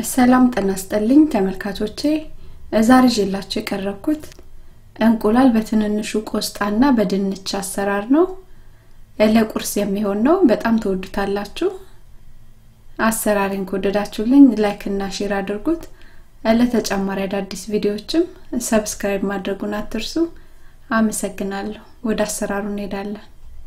ሰላም ጤና ይስጥልኝ ተመልካቾቼ ዛሬ ይዤላችሁ የቀረብኩት እንቁላል በትንንሹ ቆስጣና በድንች አሰራር ነው ለቁርስ የሚሆን ነው በጣም ትወዱታላችሁ አሰራሪን ከወደዳችሁልኝ ላይክ እና ሼር አድርጉት ለተጨማሪ አዳዲስ ቪዲዮዎችም ሰብስክራይብ ማድረጉን አትርሱ አመሰግናለሁ ወደ አሰራሩ እንሄዳለን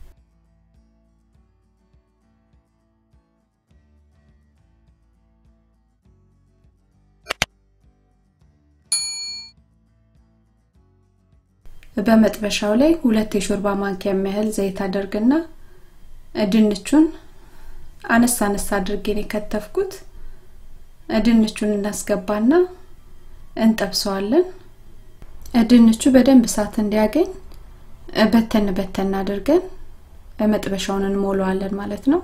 በመጥበሻው ላይ ሁለት የሾርባ ማንኪያ የሚያህል ዘይት አደርግና ድንቹን አነስ አነስ አድርጌን የከተፍኩት ድንቹን እናስገባና እንጠብሰዋለን ድንቹ በደንብ እሳት እንዲያገኝ በተን በተን አድርገን መጥበሻውን እንሞላዋለን ማለት ነው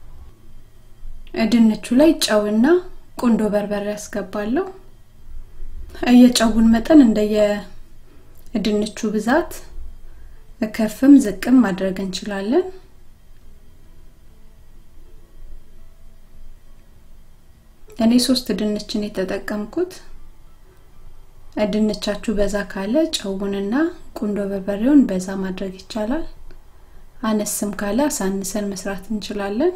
ድንቹ ላይ ጨውና ቁንዶ በርበሬ ያስገባለሁ የጨውን መጠን እንደየ ድንቹ ብዛት ከፍም ዝቅም ማድረግ እንችላለን እኔ ሶስት ድንችን የተጠቀምኩት ድንቻችሁ በዛ ካለ ጨውንና ቁንዶ በርበሬውን በዛ ማድረግ ይቻላል አነስም ካለ አሳንሰን መስራት እንችላለን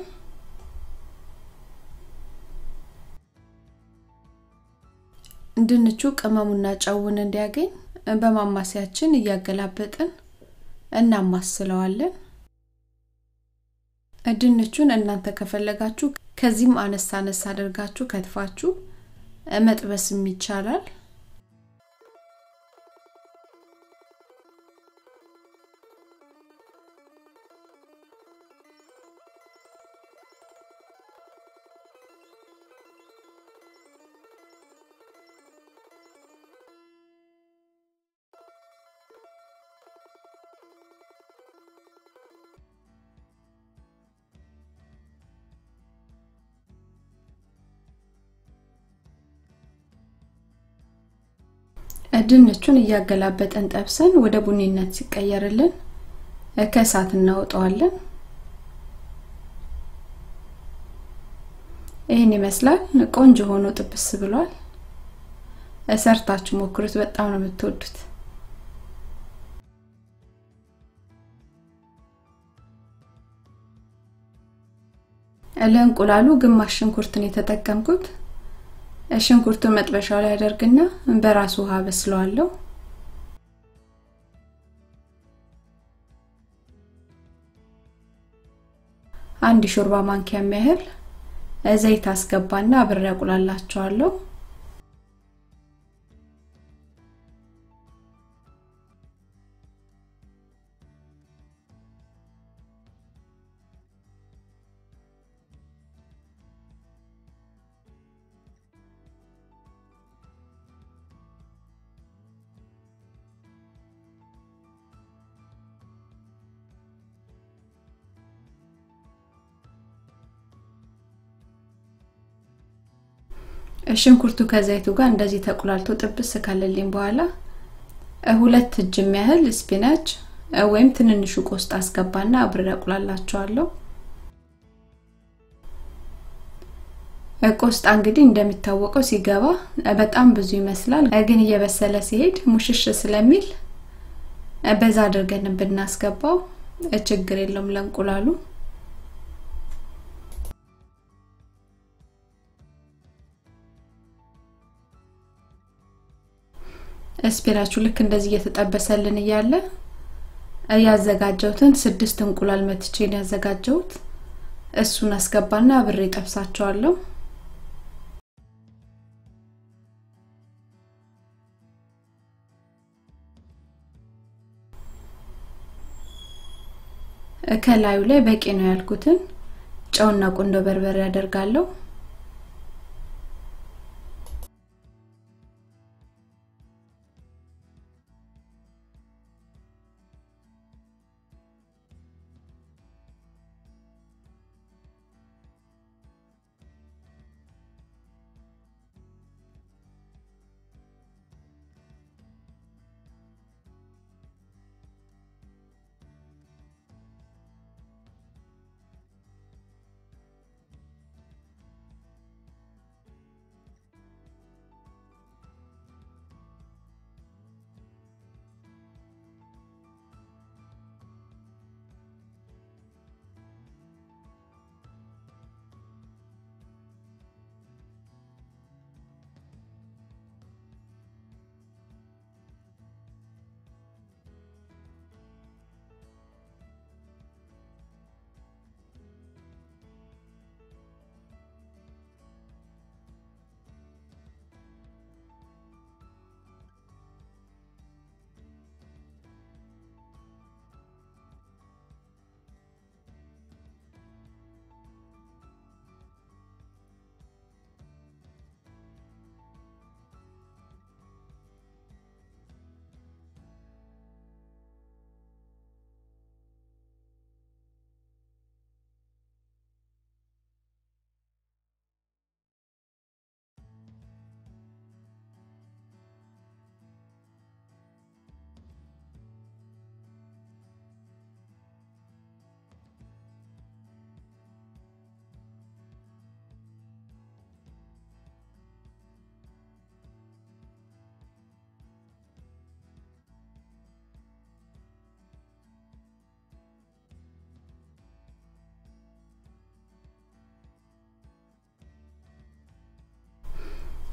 ድንቹ ቅመሙና ጨውን እንዲያገኝ በማማሲያችን እያገላበጥን እናማስለዋለን ድንቹን እናንተ ከፈለጋችሁ ከዚህም አነስ አነስ አድርጋችሁ ከትፋችሁ መጥበስም ይቻላል ድንቹን እያገላበጠን ጠብሰን ወደ ቡኒነት ሲቀየርልን ከእሳት እናወጣዋለን ይህን ይመስላል ቆንጆ ሆኖ ጥብስ ብሏል ሰርታችሁ ሞክሩት በጣም ነው የምትወዱት ለእንቁላሉ ግማሽ ሽንኩርትን የተጠቀምኩት ሽንኩርቱን መጥበሻው ላይ አደርግና በራሱ ውሃ በስለዋለሁ አንድ ሾርባ ማንኪያ የሚያህል ዘይት አስገባና አብሬ አቁላላቸዋለሁ ሽንኩርቱ ከዘይቱ ጋር እንደዚህ ተቁላልቶ ጥብስ ካለልኝ በኋላ ሁለት እጅ የሚያህል ስፒናች ወይም ትንንሹ ቆስጣ አስገባና አብሬ አቁላላቸዋለሁ ቆስጣ እንግዲህ እንደሚታወቀው ሲገባ በጣም ብዙ ይመስላል ግን እየበሰለ ሲሄድ ሙሽሽ ስለሚል በዛ አድርገን ብናስገባው ችግር የለውም ለእንቁላሉ ስፒናችሁ ልክ እንደዚህ እየተጠበሰልን እያለ ያዘጋጀውትን ስድስት እንቁላል መትቼን ያዘጋጀውት እሱን አስገባና አብሬ ጠብሳቸዋለሁ ከላዩ ላይ በቂ ነው ያልኩትን ጨውና ቁንዶ በርበሬ ያደርጋለሁ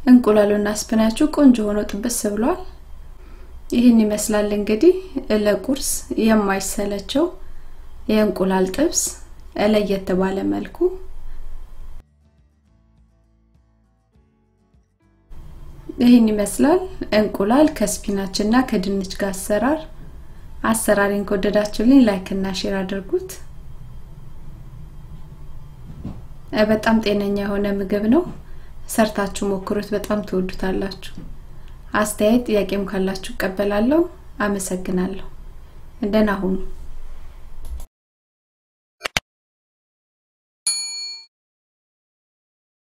እንቁላሉና ስፕናቹ ቆንጆ ሆኖ ጥብስ ብሏል። ይህን ይመስላል እንግዲህ ለቁርስ የማይሰለቸው የእንቁላል ጥብስ ለየት ባለ መልኩ ይህን ይመስላል እንቁላል ከስፒናች እና ከድንች ጋር አሰራር። አሰራሪን ከወደዳችሁልኝ ላይክ እና ሼር አድርጉት። በጣም ጤነኛ የሆነ ምግብ ነው። ሰርታችሁ ሞክሩት፣ በጣም ትወዱታላችሁ። አስተያየት ጥያቄም ካላችሁ እቀበላለሁ። አመሰግናለሁ። ደህና ሁኑ።